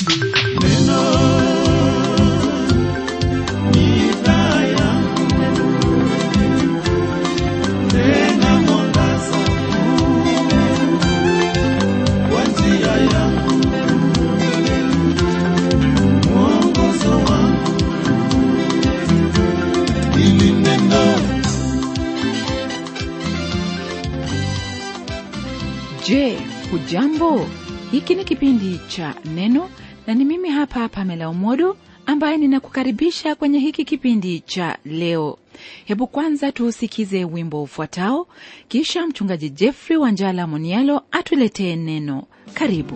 Je, hujambo? Hiki ni kipindi cha Neno na ni mimi hapa Pamela Umodo ambaye ninakukaribisha kwenye hiki kipindi cha leo. Hebu kwanza tuusikize wimbo ufuatao, kisha mchungaji Jeffrey Wanjala Monialo atuletee neno. Karibu.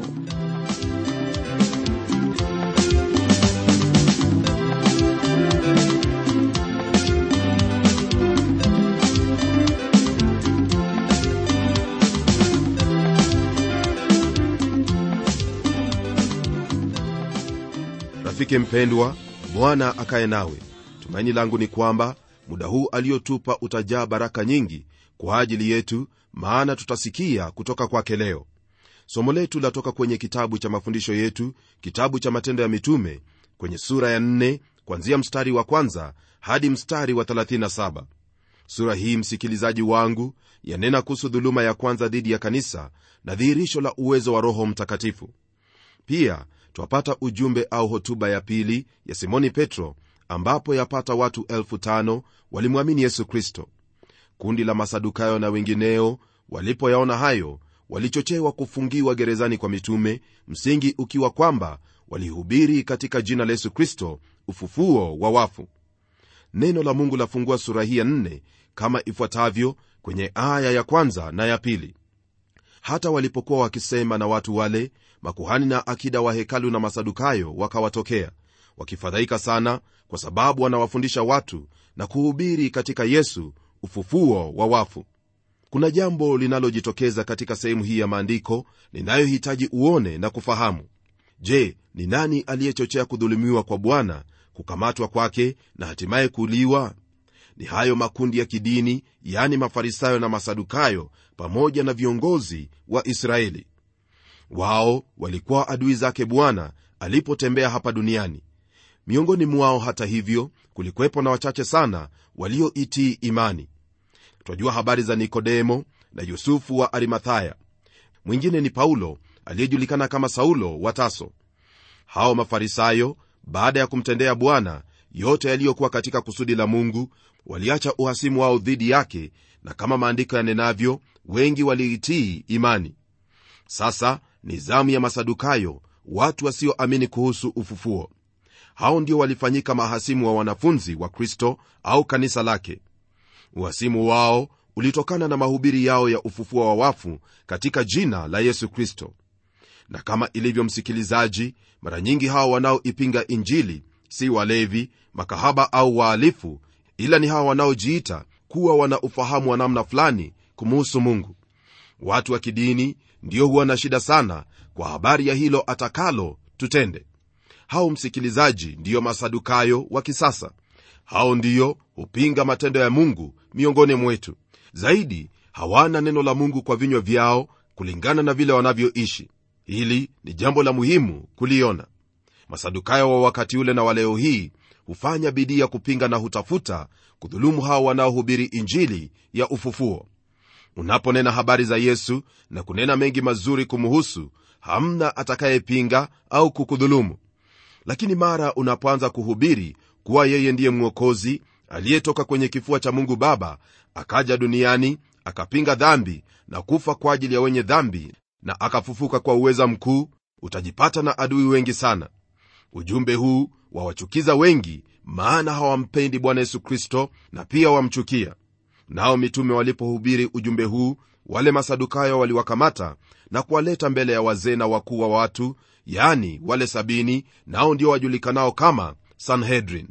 rafiki mpendwa bwana akaye nawe tumaini langu ni kwamba muda huu aliotupa utajaa baraka nyingi kwa ajili yetu maana tutasikia kutoka kwake leo somo letu latoka kwenye kitabu cha mafundisho yetu kitabu cha matendo ya mitume kwenye sura ya 4 kwanzia mstari wa kwanza hadi mstari wa 37 sura hii msikilizaji wangu yanena kuhusu dhuluma ya kwanza dhidi ya kanisa na dhihirisho la uwezo wa roho mtakatifu pia twapata ujumbe au hotuba ya pili ya simoni petro ambapo yapata watu elfu tano walimwamini yesu kristo kundi la masadukayo na wengineo walipoyaona hayo walichochewa kufungiwa gerezani kwa mitume msingi ukiwa kwamba walihubiri katika jina la yesu kristo ufufuo wa wafu neno la mungu lafungua sura hii ya nne kama ifuatavyo kwenye aya ya kwanza na ya pili hata walipokuwa wakisema na watu wale makuhani na akida wa hekalu na masadukayo wakawatokea wakifadhaika sana kwa sababu wanawafundisha watu na kuhubiri katika yesu ufufuo wa wafu kuna jambo linalojitokeza katika sehemu hii ya maandiko ninayohitaji uone na kufahamu je ni nani aliyechochea kudhulumiwa kwa bwana kukamatwa kwake na hatimaye kuuliwa ni hayo makundi ya kidini yani mafarisayo na masadukayo pamoja na viongozi wa israeli wao walikuwa adui zake bwana alipotembea hapa duniani miongoni mwao hata hivyo kulikuwepo na wachache sana walioitii imani twajua habari za nikodemo na yusufu wa arimathaya mwingine ni paulo aliyejulikana kama saulo wa taso hao mafarisayo baada ya kumtendea bwana yote yaliyokuwa katika kusudi la mungu waliacha uhasimu wao dhidi yake na kama maandiko yanenavyo wengi waliitii imani sasa ni zamu ya masadukayo watu wasioamini kuhusu ufufuo hao ndio walifanyika mahasimu wa wanafunzi wa kristo au kanisa lake uhasimu wao ulitokana na mahubiri yao ya ufufuo wa wafu katika jina la yesu kristo na kama ilivyo msikilizaji mara nyingi hao wanaoipinga injili si walevi makahaba au waalifu ila ni hawa wanaojiita kuwa wana ufahamu wa namna fulani kumuhusu mungu watu wa kidini ndio huwa na shida sana kwa habari ya hilo atakalo tutende hao msikilizaji ndiyo masadukayo wa kisasa hao ndiyo hupinga matendo ya mungu miongoni mwetu zaidi hawana neno la mungu kwa vinywa vyao kulingana na vile wanavyoishi hili ni jambo la muhimu kuliona masadukayo wa wakati ule na waleo hii hufanya bidii ya kupinga na hutafuta kudhulumu hao wanaohubiri injili ya ufufuo unaponena habari za yesu na kunena mengi mazuri kumuhusu hamna atakayepinga au kukudhulumu lakini mara unapoanza kuhubiri kuwa yeye ndiye mwokozi aliyetoka kwenye kifua cha mungu baba akaja duniani akapinga dhambi na kufa kwa ajili ya wenye dhambi na akafufuka kwa uweza mkuu utajipata na adui wengi sana ujumbe huu wawachukiza wengi maana hawampendi bwana yesu kristo na pia wamchukia nao mitume walipohubiri ujumbe huu wale masadukayo waliwakamata na kuwaleta mbele ya wazee na wakuu wa watu yani wale sabini nao ndio wajulikanao kama sanhedrin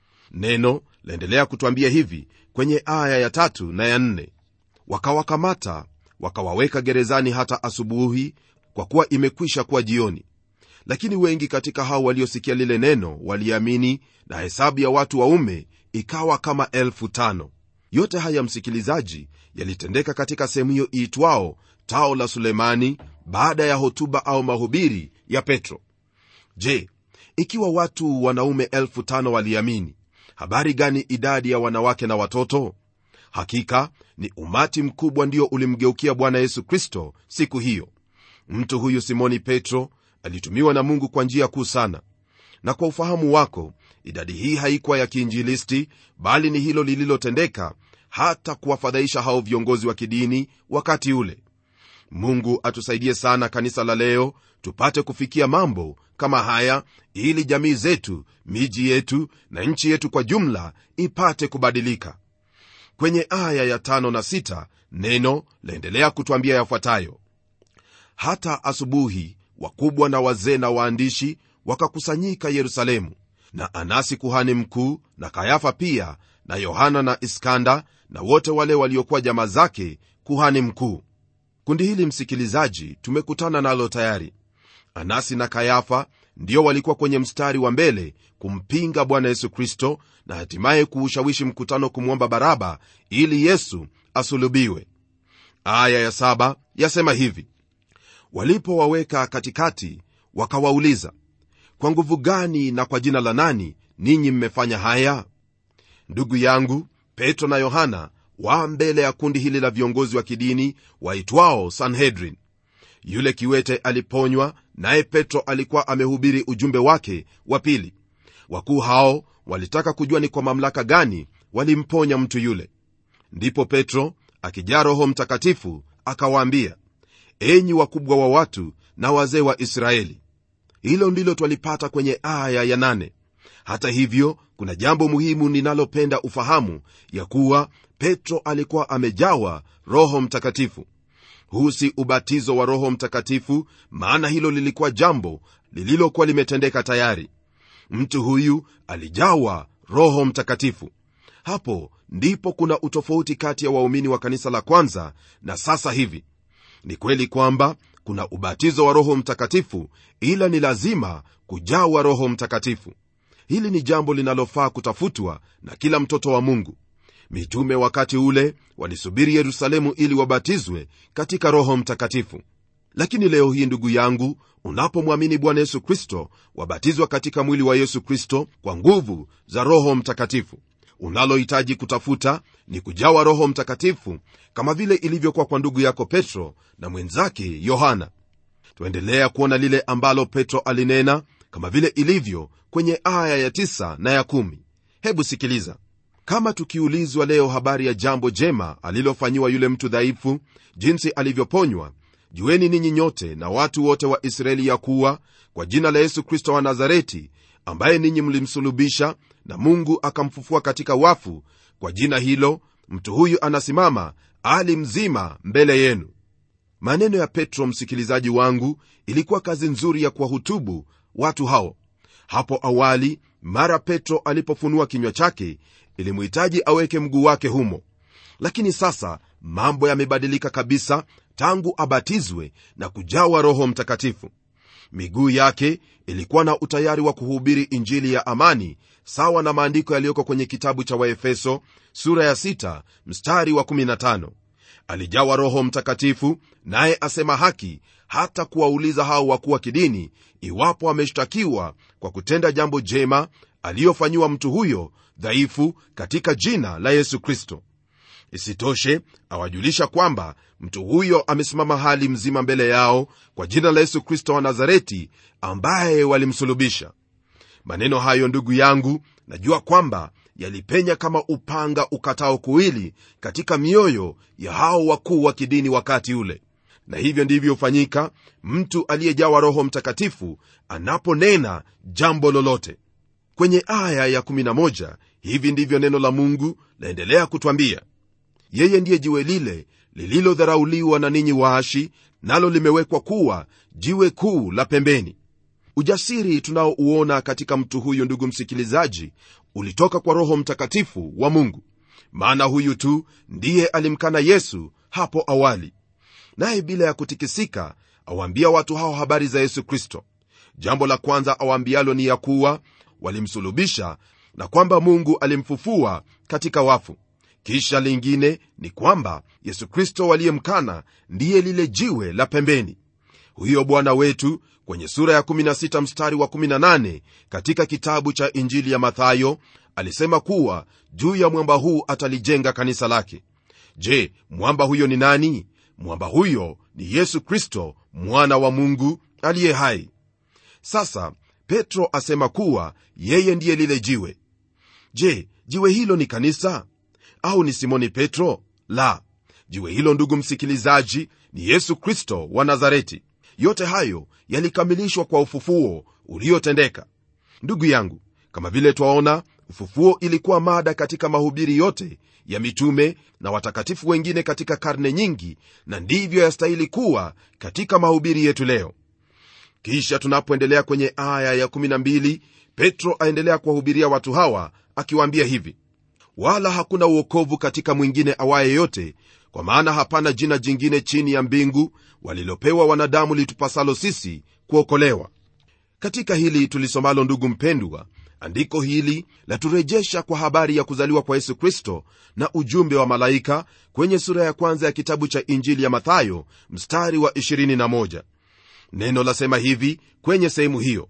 neno laendelea kutwambia hivi kwenye aya ya tatu na ya nne wakawakamata wakawaweka gerezani hata asubuhi kwa kuwa imekwisha kuwa jioni lakini wengi katika hao waliosikia lile neno waliamini na hesabu ya watu waume ikawa kama elfu tano yote haya msikilizaji yalitendeka katika sehemu hiyo iitwao tao la sulemani baada ya hotuba au mahubiri ya petro je ikiwa watu wanaume elfu tano waliamini habari gani idadi ya wanawake na watoto hakika ni umati mkubwa ndio ulimgeukia bwana yesu kristo siku hiyo mtu huyu simoni petro alitumiwa na mungu kwa njia kuu sana na kwa ufahamu wako idadi hii haikuwa ya kiinjilisti bali ni hilo lililotendeka hata kuwafadhaisha hao viongozi wa kidini wakati ule mungu atusaidie sana kanisa la leo tupate kufikia mambo kama haya ili jamii zetu miji yetu na nchi yetu kwa jumla ipate kubadilika kwenye aya ya tano na sita neno laendelea kutwambia yafuatayo hata asubuhi wakubwa na wazee na waandishi wakakusanyika yerusalemu na anasi kuhani mkuu na kayafa pia na yohana na iskanda na wote wale waliokuwa jamaa zake kuhani mkuu kundi hili msikilizaji tumekutana nalo tayari anasi na kayafa ndio walikuwa kwenye mstari wa mbele kumpinga bwana yesu kristo na hatimaye kuushawishi mkutano kumwomba baraba ili yesu asulubiwe aya ya saba yasema hivi walipowaweka katikati wakawauliza kwa nguvu gani na kwa jina la nani ninyi mmefanya haya ndugu yangu petro na yohana wa mbele ya kundi hili la viongozi wa kidini waitwao sanhedrin yule kiwete aliponywa naye petro alikuwa amehubiri ujumbe wake wa pili wakuu hao walitaka kujua ni kwa mamlaka gani walimponya mtu yule ndipo petro akijaa roho mtakatifu akawaambia enyi wakubwa wa watu na wazee wa israeli hilo ndilo twalipata kwenye aya ya nane hata hivyo kuna jambo muhimu ninalopenda ufahamu ya kuwa petro alikuwa amejawa roho mtakatifu huu si ubatizo wa roho mtakatifu maana hilo lilikuwa jambo lililokuwa limetendeka tayari mtu huyu alijawa roho mtakatifu hapo ndipo kuna utofauti kati ya waumini wa kanisa la kwanza na sasa hivi ni kweli kwamba kuna ubatizo wa roho mtakatifu ila ni lazima kujawa roho mtakatifu hili ni jambo linalofaa kutafutwa na kila mtoto wa mungu mitume wakati ule walisubiri yerusalemu ili wabatizwe katika roho mtakatifu lakini leo hii ndugu yangu unapomwamini bwana yesu kristo wabatizwa katika mwili wa yesu kristo kwa nguvu za roho mtakatifu unalohitaji kutafuta ni kujawa roho mtakatifu kama vile ilivyokuwa kwa ndugu yako petro na mwenzake yohana twaendelea kuona lile ambalo petro alinena kama vile ilivyo kwenye aya ya 9 na ya 1 hebu sikiliza kama tukiulizwa leo habari ya jambo jema alilofanyiwa yule mtu dhaifu jinsi alivyoponywa jueni ninyi nyote na watu wote wa israeli ya kuwa kwa jina la yesu kristo wa nazareti ambaye ninyi mlimsulubisha na mungu akamfufua katika wafu kwa jina hilo mtu huyu anasimama ali mzima mbele yenu maneno ya petro msikilizaji wangu ilikuwa kazi nzuri ya kuwahutubu watu hao hapo awali mara petro alipofunua kinywa chake ilimhitaji aweke mguu wake humo lakini sasa mambo yamebadilika kabisa tangu abatizwe na kujawa roho mtakatifu miguu yake ilikuwa na utayari wa kuhubiri injili ya amani sawa na maandiko yaliyoko kwenye kitabu cha waefeso sura ya 6 mstari wa 15 alijawa roho mtakatifu naye asema haki hata kuwauliza hao wakuu wa kidini iwapo ameshtakiwa kwa kutenda jambo jema aliyofanyiwa mtu huyo dhaifu katika jina la yesu kristo isitoshe awajulisha kwamba mtu huyo amesimama hali mzima mbele yao kwa jina la yesu kristo wa nazareti ambaye walimsulubisha maneno hayo ndugu yangu najua kwamba yalipenya kama upanga ukatao kuwili katika mioyo ya hao wakuu wa kidini wakati ule na hivyo ndivyo hufanyika mtu aliyejawa roho mtakatifu anaponena jambo lolote kwenye aya ya11 hivi ndivyo neno la mungu laendelea kutwambia yeye ndiye jiwe lile lililodharauliwa na ninyi waashi nalo limewekwa kuwa jiwe kuu la pembeni ujasiri tunaouona katika mtu huyu ndugu msikilizaji ulitoka kwa roho mtakatifu wa mungu maana huyu tu ndiye alimkana yesu hapo awali naye bila ya kutikisika awaambia watu hao habari za yesu kristo jambo la kwanza awaambialo ni ya kuwa walimsulubisha na kwamba mungu alimfufua katika wafu kisha lingine ni kwamba yesu kristo waliyemkana ndiye lile jiwe la pembeni huyo bwana wetu kwenye sura ya 16 mstari wa 18 katika kitabu cha injili ya mathayo alisema kuwa juu ya mwamba huu atalijenga kanisa lake je mwamba huyo ni nani mwamba huyo ni yesu kristo mwana wa mungu aliye hai sasa petro asema kuwa yeye ndiye lile jiwe je jiwe hilo ni kanisa au ni simoni petro la jiwe hilo ndugu msikilizaji ni yesu kristo wa nazareti yote hayo yalikamilishwa kwa ufufuo uliotendeka ndugu yangu kama vile twaona ufufuo ilikuwa mada katika mahubiri yote ya mitume na watakatifu wengine katika karne nyingi na ndivyo yastahili kuwa katika mahubiri yetu leo kisha tunapoendelea kwenye aya ya12 petro aendelea kuwahubiria watu hawa akiwaambia hivi wala hakuna uokovu katika mwingine awaye yote kwa maana hapana jina jingine chini ya mbingu walilopewa wanadamu litupasalo sisi kuokolewa katika hili tulisomalo ndugu mpendwa andiko hili laturejesha kwa habari ya kuzaliwa kwa yesu kristo na ujumbe wa malaika kwenye sura ya kwanza ya kitabu cha injili ya mathayo mstari wa 21 neno lasema hivi kwenye sehemu hiyo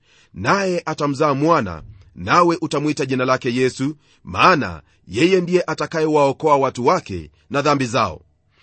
naye atamzaa mwana nawe utamwita jina lake yesu maana yeye ndiye atakayewaokoa watu wake na dhambi zao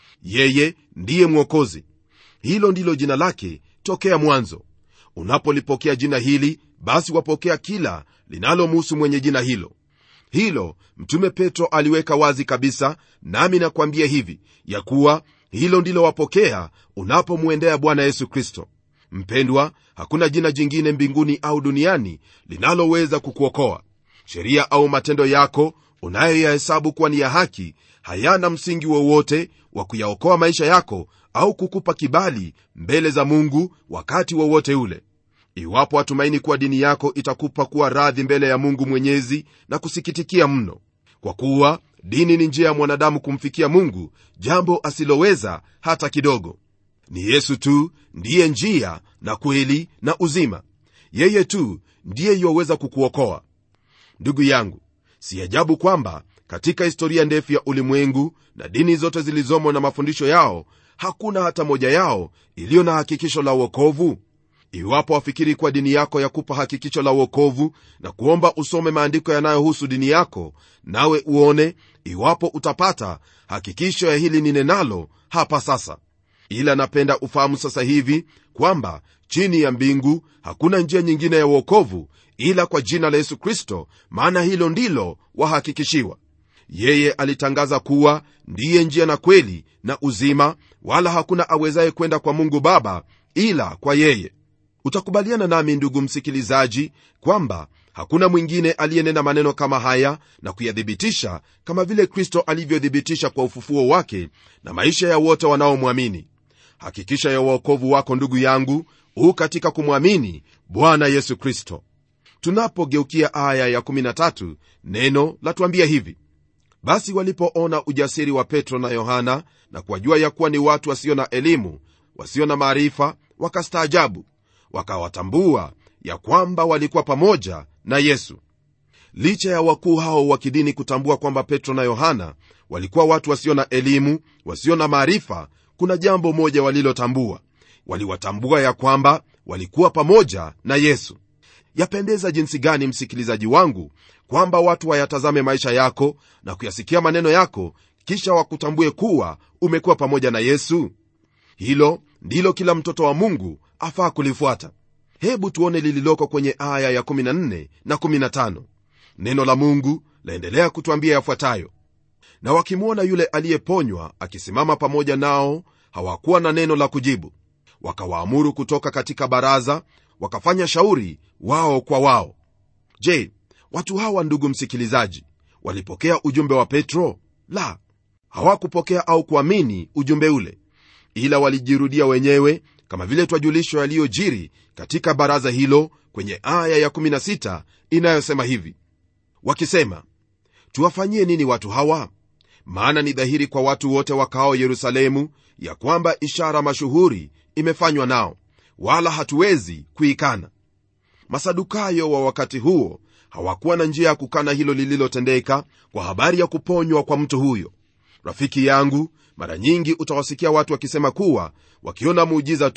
yeye ndiye mwokozi hilo ndilo jina lake tokea mwanzo unapolipokea jina hili basi wapokea kila linalomuhusu mwenye jina hilo hilo mtume petro aliweka wazi kabisa nami nakwambia hivi ya kuwa hilo ndilo wapokea unapomwendea bwana yesu kristo mpendwa hakuna jina jingine mbinguni au duniani linaloweza kukuokoa sheria au matendo yako unayoyahesabu kuwa ni ya haki hayana msingi wowote wa kuyaokoa maisha yako au kukupa kibali mbele za mungu wakati wowote ule iwapo watumaini kuwa dini yako itakupa kuwa radhi mbele ya mungu mwenyezi na kusikitikia mno kwa kuwa dini ni njia ya mwanadamu kumfikia mungu jambo asiloweza hata kidogo ni yesu tu ndiye njia na kweli na uzima yeye tu ndiye yuwaweza kukuokoa ndugu yangu si ajabu kwamba katika historia ndefu ya ulimwengu na dini zote zilizomo na mafundisho yao hakuna hata moja yao iliyo na hakikisho la uokovu iwapo wafikiri kuwa dini yako yakupa hakikisho la uokovu na kuomba usome maandiko yanayohusu dini yako nawe uone iwapo utapata hakikisho ya hili ninenalo hapa sasa ila napenda ufahamu sasa hivi kwamba chini ya mbingu hakuna njia nyingine ya uokovu ila kwa jina la yesu kristo maana hilo ndilo wahakikishiwa yeye alitangaza kuwa ndiye njia na kweli na uzima wala hakuna awezaye kwenda kwa mungu baba ila kwa yeye utakubaliana nami ndugu msikilizaji kwamba hakuna mwingine aliyenena maneno kama haya na kuyathibitisha kama vile kristo alivyothibitisha kwa ufufuo wake na maisha ya wote wanaomwamini hakikisha ya uokovu wako ndugu yangu huu katika kumwamini bwana yesu kristo tunapogeukia aya ya13 neno latuambia hivi basi walipoona ujasiri wa petro na yohana na kuwajua ya kuwa ni watu wasio na elimu wasio na maarifa wakastaajabu wakawatambua ya kwamba walikuwa pamoja na yesu licha ya wakuu hao wa kidini kutambua kwamba petro na yohana walikuwa watu wasio na elimu wasio na maarifa kuna jambo moja walilotambua waliwatambua ya kwamba walikuwa pamoja na yesu yapendeza jinsi gani msikilizaji wangu kwamba watu wayatazame maisha yako na kuyasikia maneno yako kisha wakutambue kuwa umekuwa pamoja na yesu hilo ndilo kila mtoto wa mungu afaa kulifuata hebu tuone lililoko kwenye aya ya14 na 15 neno la mungu laendelea kutwambia yafuatayo na wakimwona yule aliyeponywa akisimama pamoja nao hawakuwa na neno la kujibu wakawaamuru kutoka katika baraza wakafanya shauri wao kwa wao je watu hawa ndugu msikilizaji walipokea ujumbe wa petro la hawakupokea au kuamini ujumbe ule ila walijirudia wenyewe kama vile twajulishwa yaliyojiri katika baraza hilo kwenye aya ya16 inayosema hivi wakisema tuwafanyie nini watu hawa maana ni dhahiri kwa watu wote wakaao yerusalemu ya kwamba ishara mashuhuri imefanywa nao wala hatuwezi kuikana masadukayo wa wakati huo hawakuwa na njia ya kukana hilo lililotendeka kwa habari ya kuponywa kwa mtu huyo rafiki yangu mara nyingi utawasikia watu wakisema kuwa wakiona muujiza tu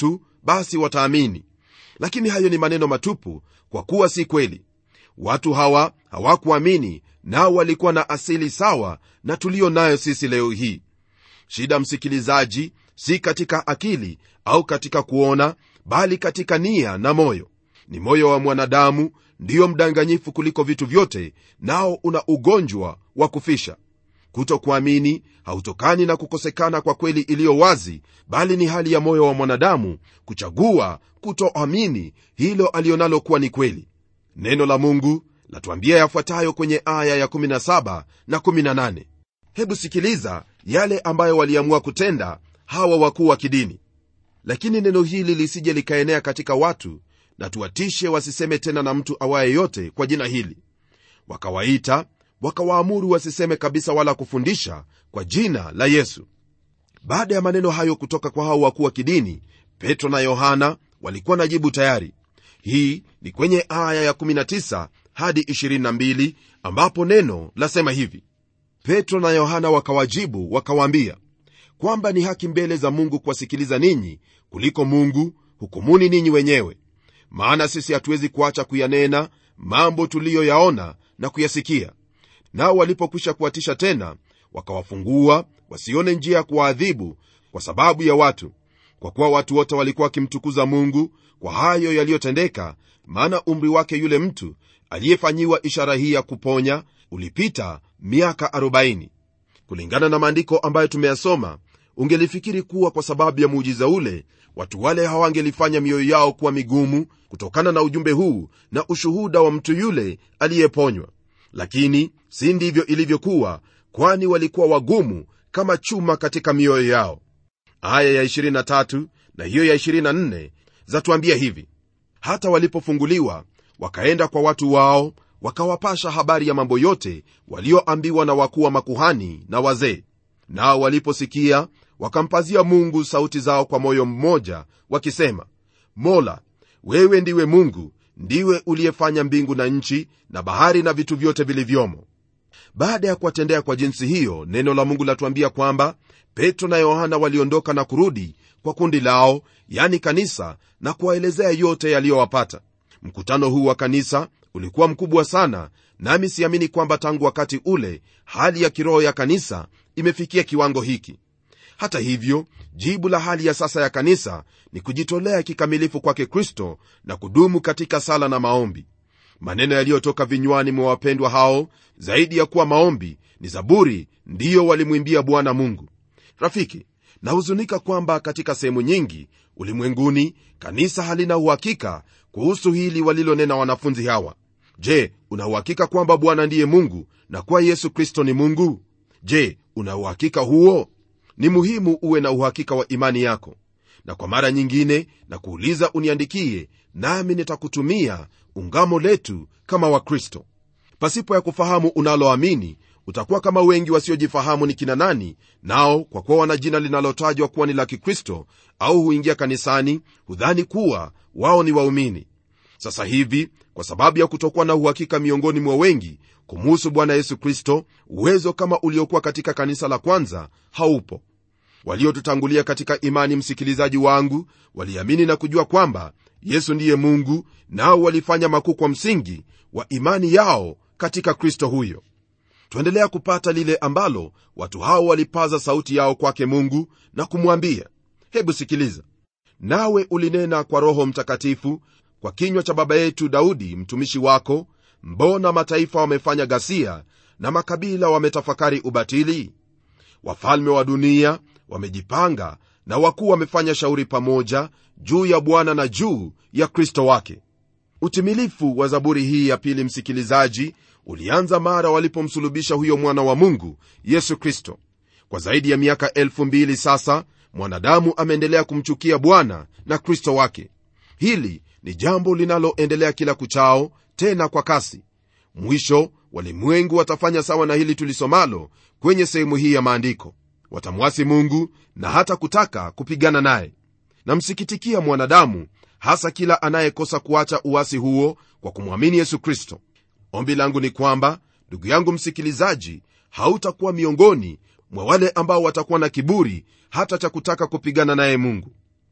basi wataamini lakini hayo ni maneno matupu kwa kuwa si kweli watu hawa hawakuamini nao walikuwa na asili sawa na tuliyo nayo sisi leo hii shida msikilizaji si katika akili au katika kuona bali katika nia na moyo ni moyo wa mwanadamu ndiyo mdanganyifu kuliko vitu vyote nao una ugonjwa wa kufisha kutokuamini hautokani na kukosekana kwa kweli iliyo wazi bali ni hali ya moyo wa mwanadamu kuchagua kutoamini hilo alionalo kuwa ni kweli neno la mungu latuambia yafuatayo kwenye aya ya 17 na 18 hebu sikiliza yale ambayo waliamua kutenda hawa wakuu wa kidini lakini neno hili lisije likaenea katika watu na tuwatishe wasiseme tena na mtu awaye yote kwa jina hili wakawaita wakawaamuru wasiseme kabisa wala kufundisha kwa jina la yesu baada ya maneno hayo kutoka kwa hao wakuu wa kidini petro na yohana walikuwa na jibu tayari hii ni kwenye aya ya 19 hadi 22 ambapo neno lasema hivi petro na yohana wakawajibu wakawaambia kwamba ni haki mbele za mungu kuwasikiliza ninyi kuliko mungu hukumuni ninyi wenyewe maana sisi hatuwezi kuacha kuyanena mambo tuliyoyaona na kuyasikia nao walipokwisha kuwatisha tena wakawafungua wasione njia ya kuwaadhibu kwa sababu ya watu kwa kuwa watu wote walikuwa wakimtukuza mungu kwa hayo yaliyotendeka maana umri wake yule mtu aliyefanyiwa ishara hii ya kuponya ulipita miaka 40 kulingana na maandiko ambayo tumeyasoma ungelifikiri kuwa kwa sababu ya muujiza ule watu wale hawangelifanya mioyo yao kuwa migumu kutokana na ujumbe huu na ushuhuda wa mtu yule aliyeponywa lakini si ndivyo ilivyokuwa kwani walikuwa wagumu kama chuma katika mioyo yao aya ya 23 na hiyo ya 24 zatuambia hivi hata walipofunguliwa wakaenda kwa watu wao wakawapasha habari ya mambo yote walioambiwa na wakuu wa makuhani na wazee nao waliposikia wakampazia mungu sauti zao kwa moyo mmoja wakisema mola wewe ndiwe mungu ndiwe uliyefanya mbingu na nchi na bahari na vitu vyote vilivyomo baada ya kuwatendea kwa jinsi hiyo neno la mungu latuambia kwamba petro na yohana waliondoka na kurudi kwa kundi lao yani kanisa na kuwaelezea yote yaliyowapata mkutano huu wa kanisa ulikuwa mkubwa sana nami siamini kwamba tangu wakati ule hali ya kiroho ya kanisa imefikia kiwango hiki hata hivyo jibu la hali ya sasa ya kanisa ni kujitolea kikamilifu kwake kristo na kudumu katika sala na maombi maneno yaliyotoka vinywani mwa wapendwa hao zaidi ya kuwa maombi ni zaburi ndiyo walimwimbia bwana mungu rafiki nahuzunika kwamba katika sehemu nyingi ulimwenguni kanisa halina uhakika kuhusu hili walilonena wanafunzi hawa je una uhakika kwamba bwana ndiye mungu na kuwa yesu kristo ni mungu je una uhakika huo ni muhimu uwe na uhakika wa imani yako na kwa mara nyingine na kuuliza uniandikie nami nitakutumia ungamo letu kama wakristo pasipo ya kufahamu unaloamini utakuwa kama wengi wasiojifahamu ni kina nani nao kwa kuwa wana jina linalotajwa kuwa ni la kikristo au huingia kanisani hudhani kuwa wao ni waumini sasa hivi kwa sababu ya kutokuwa na uhakika miongoni mwa wengi kumuhusu bwana yesu kristo uwezo kama uliokuwa katika kanisa la kwanza haupo waliotutangulia katika imani msikilizaji wangu waliamini na kujua kwamba yesu ndiye mungu nao walifanya makuu kwa msingi wa imani yao katika kristo huyo twaendelea kupata lile ambalo watu hao walipaza sauti yao kwake mungu na kumwambia hebu sikiliza nawe ulinena kwa roho mtakatifu kwa kinywa cha baba yetu daudi mtumishi wako mbona mataifa wamefanya ghasia na makabila wametafakari ubatili wafalme wa dunia wamejipanga na wakuu wamefanya shauri pamoja juu ya bwana na juu ya kristo wake utimilifu wa zaburi hii ya pili msikilizaji ulianza mara walipomsulubisha huyo mwana wa mungu yesu kristo kwa zaidi ya miaka elfu mbili sasa mwanadamu ameendelea kumchukia bwana na kristo wake hili ni jambo linaloendelea kila kuchao tena kwa kasi mwisho walimwengu watafanya sawa na hili tulisomalo kwenye sehemu hii ya maandiko watamwasi mungu na hata kutaka kupigana naye namsikitikia mwanadamu hasa kila anayekosa kuacha uasi huo kwa kumwamini yesu kristo ombi langu ni kwamba ndugu yangu msikilizaji hautakuwa miongoni mwa wale ambao watakuwa na kiburi hata cha kutaka kupigana naye mungu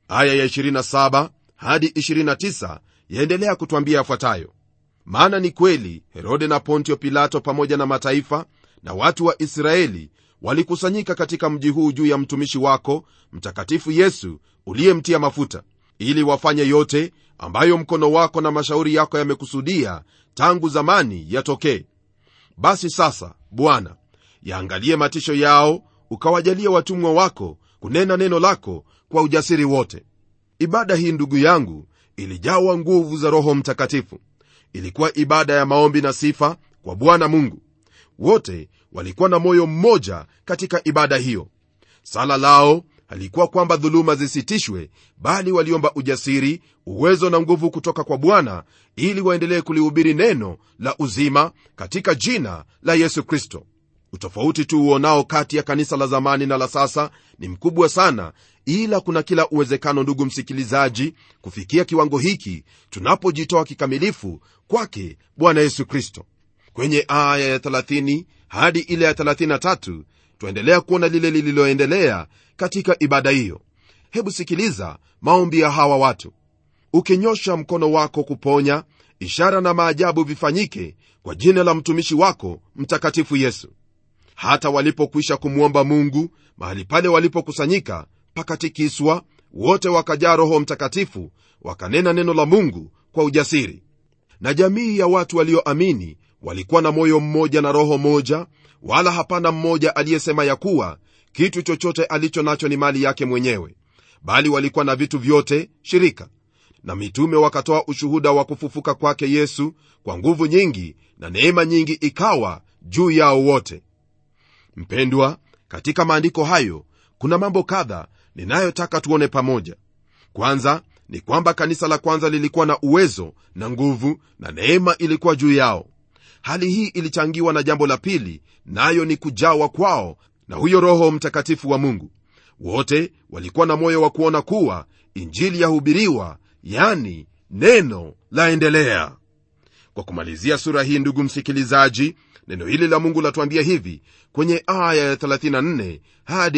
aya ya 27 hadi 29 yaendelea kutwambia yafuatayo maana ni kweli herode na pontio pilato pamoja na mataifa na watu wa israeli walikusanyika katika mji huu juu ya mtumishi wako mtakatifu yesu uliyemtia mafuta ili wafanye yote ambayo mkono wako na mashauri yako yamekusudia tangu zamani yatokee basi sasa bwana yaangalie matisho yao ukawajalia watumwa wako kunena neno lako kwa ujasiri wote ibada hii ndugu yangu ilijawa nguvu za roho mtakatifu ilikuwa ibada ya maombi na sifa kwa bwana mungu wote walikuwa na moyo mmoja katika ibada hiyo sala lao halikuwa kwamba dhuluma zisitishwe bali waliomba ujasiri uwezo na nguvu kutoka kwa bwana ili waendelee kulihubiri neno la uzima katika jina la yesu kristo utofauti tu uonao kati ya kanisa la zamani na la sasa ni mkubwa sana ila kuna kila uwezekano ndugu msikilizaji kufikia kiwango hiki tunapojitoa kikamilifu kwake bwana yesu kristo kwenye aya ya 30 hadi ile ya 33 twaendelea kuona lile lililoendelea katika ibada hiyo hebu sikiliza maombi ya hawa watu ukinyosha mkono wako kuponya ishara na maajabu vifanyike kwa jina la mtumishi wako mtakatifu yesu hata walipokwisha kumwomba mungu mahali pale walipokusanyika pakatikiswa wote wakajaa roho mtakatifu wakanena neno la mungu kwa ujasiri na jamii ya watu walioamini walikuwa na moyo mmoja na roho moja wala hapana mmoja aliyesema ya kuwa kitu chochote alicho nacho ni mali yake mwenyewe bali walikuwa na vitu vyote shirika na mitume wakatoa ushuhuda wa kufufuka kwake yesu kwa nguvu nyingi na neema nyingi ikawa juu yao wote mpendwa katika maandiko hayo kuna mambo kadha ninayotaka tuone pamoja kwanza ni kwamba kanisa la kwanza lilikuwa na uwezo na nguvu na neema ilikuwa juu yao hali hii ilichangiwa na jambo la pili nayo ni kujawa kwao na huyo roho mtakatifu wa mungu wote walikuwa na moyo wa kuona kuwa injili yahubiriwa yani neno laendelea kwa kumalizia sura hii ndugu msikilizaji neno hili la mungu latuambia hivi kwenye aya ya 34 hadi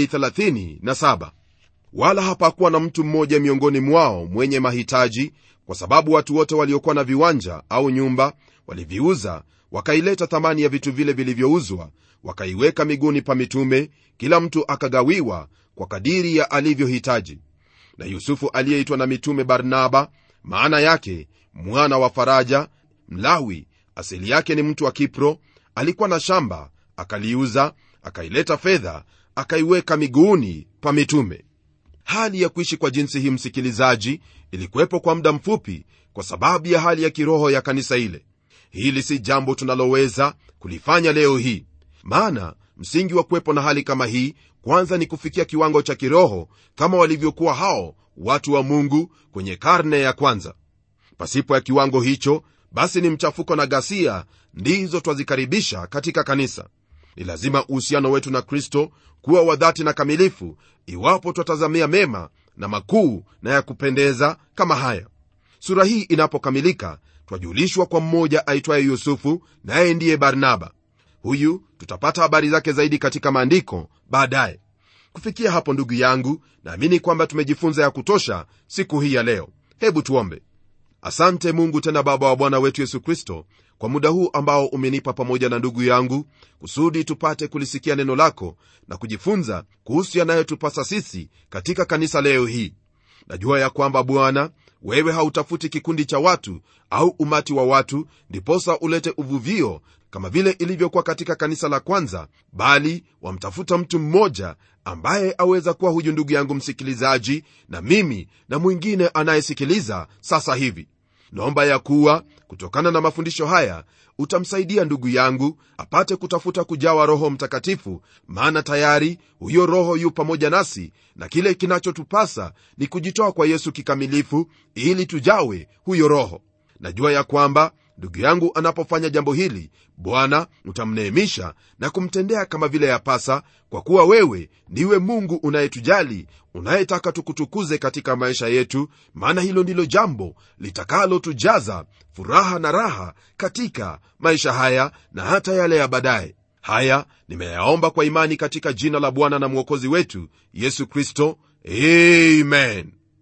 37 wala hapakuwa na mtu mmoja miongoni mwao mwenye mahitaji kwa sababu watu wote waliokuwa na viwanja au nyumba waliviuza wakaileta thamani ya vitu vile vilivyouzwa wakaiweka miguuni pa mitume kila mtu akagawiwa kwa kadiri ya alivyohitaji na yusufu aliyeitwa na mitume barnaba maana yake mwana wa faraja mlawi asili yake ni mtu wa kipro alikuwa na shamba akaliuza akaileta fedha akaiweka miguuni pa mitume hali ya kuishi kwa jinsi hii msikilizaji ilikuwepo kwa muda mfupi kwa sababu ya hali ya kiroho ya kanisa ile hili si jambo tunaloweza kulifanya leo hii maana msingi wa kuwepo na hali kama hii kwanza ni kufikia kiwango cha kiroho kama walivyokuwa hao watu wa mungu kwenye karne ya kwanza pasipo ya kiwango hicho basi ni mchafuko na ghasia ndizo twazikaribisha katika kanisa ni lazima uhusiano wetu na kristo kuwa wa dhati na kamilifu iwapo twatazamia mema na makuu na ya kupendeza kama haya sura hii inapokamilika twajulishwa kwa mmoja aitwaye yusufu naye ndiye barnaba huyu tutapata habari zake zaidi katika maandiko baadaye kufikia hapo ndugu yangu naamini kwamba tumejifunza ya kutosha siku hii ya leo hebu tuombe asante mungu tena baba wa bwana wetu yesu kristo kwa muda huu ambao umenipa pamoja na ndugu yangu kusudi tupate kulisikia neno lako na kujifunza kuhusu yanayotupasa sisi katika kanisa leo hii najua ya kwamba bwana wewe hautafuti kikundi cha watu au umati wa watu ndiposa ulete uvuvio kama vile ilivyokuwa katika kanisa la kwanza bali wamtafuta mtu mmoja ambaye aweza kuwa huyu ndugu yangu msikilizaji na mimi na mwingine anayesikiliza sasa hivi naomba ya kuwa kutokana na mafundisho haya utamsaidia ndugu yangu apate kutafuta kujawa roho mtakatifu maana tayari huyo roho yu pamoja nasi na kile kinachotupasa ni kujitoa kwa yesu kikamilifu ili tujawe huyo roho najua ya kwamba ndugu yangu anapofanya jambo hili bwana utamneemisha na kumtendea kama vile yapasa kwa kuwa wewe ndiwe mungu unayetujali unayetaka tukutukuze katika maisha yetu maana hilo ndilo jambo litakalotujaza furaha na raha katika maisha haya na hata yale ya baadaye haya nimeyaomba kwa imani katika jina la bwana na mwokozi wetu yesu kristo amen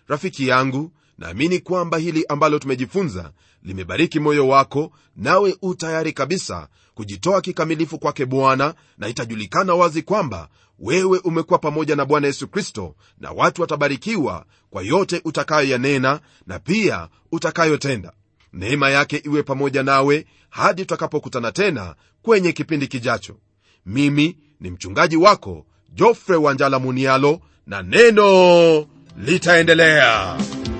rafiki yangu naamini kwamba hili ambalo tumejifunza limebariki moyo wako nawe u tayari kabisa kujitoa kikamilifu kwake bwana na itajulikana wazi kwamba wewe umekuwa pamoja na bwana yesu kristo na watu watabarikiwa kwa yote utakayoyanena na pia utakayotenda neema yake iwe pamoja nawe hadi tutakapokutana tena kwenye kipindi kijacho mimi ni mchungaji wako jofre wanjala munialo na neno litaendelea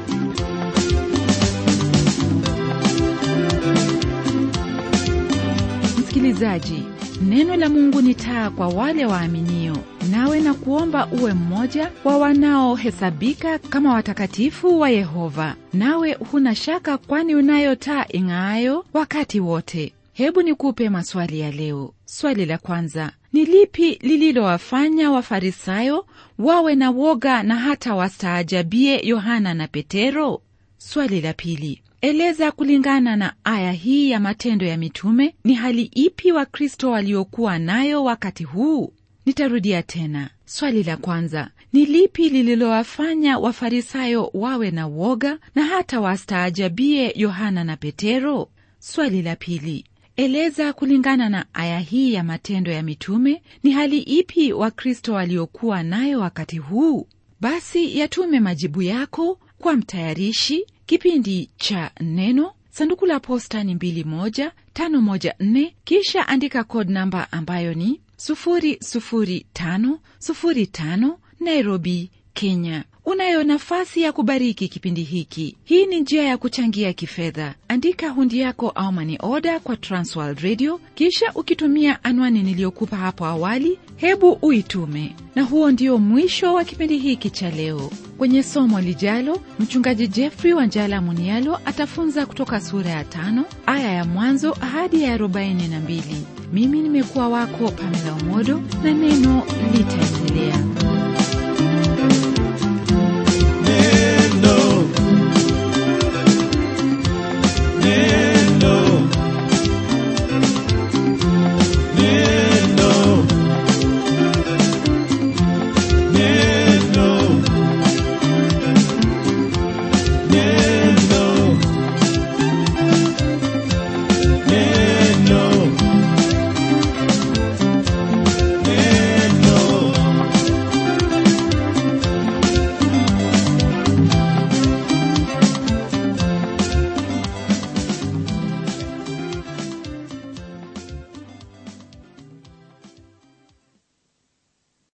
msikilizaji neno la mungu ni taa kwa wale waaminio nawe na kuomba uwe mmoja wa wanaohesabika kama watakatifu wa yehova nawe huna shaka kwani unayo taa ing'aayo wakati wote hebu nikupe maswali ya leo swali la kwanza ni lipi lililowafanya wafarisayo wawe na woga na hata wastaajabie yohana na petero swali la pili eleza kulingana na aya hii ya matendo ya mitume ni hali ipi wakristo waliokuwa nayo wakati huu nitarudia tena swali la kwanza ni lipi lililowafanya wafarisayo wawe na woga na hata wastaajabie yohana na petero swali la pili eleza kulingana na aya hii ya matendo ya mitume ni hali ipi wakristo waliokuwa nayo wakati huu basi yatume majibu yako kwa mtayarishi kipindi cha neno sanduku la posta ni 2154 kisha andika code namba ambayo ni 00505 nairobi kenya unayo nafasi ya kubariki kipindi hiki hii ni njia ya kuchangia kifedha andika hundi yako au mani oda kwa transworld radio kisha ukitumia anwani niliyokupa hapo awali hebu uitume na huo ndio mwisho wa kipindi hiki cha leo kwenye somo lijalo mchungaji jeffrey wanjala munialo atafunza kutoka sura ya tano aya ya mwanzo hadi ya 42 mimi nimekuwa wako pamela umodo na neno litaendelea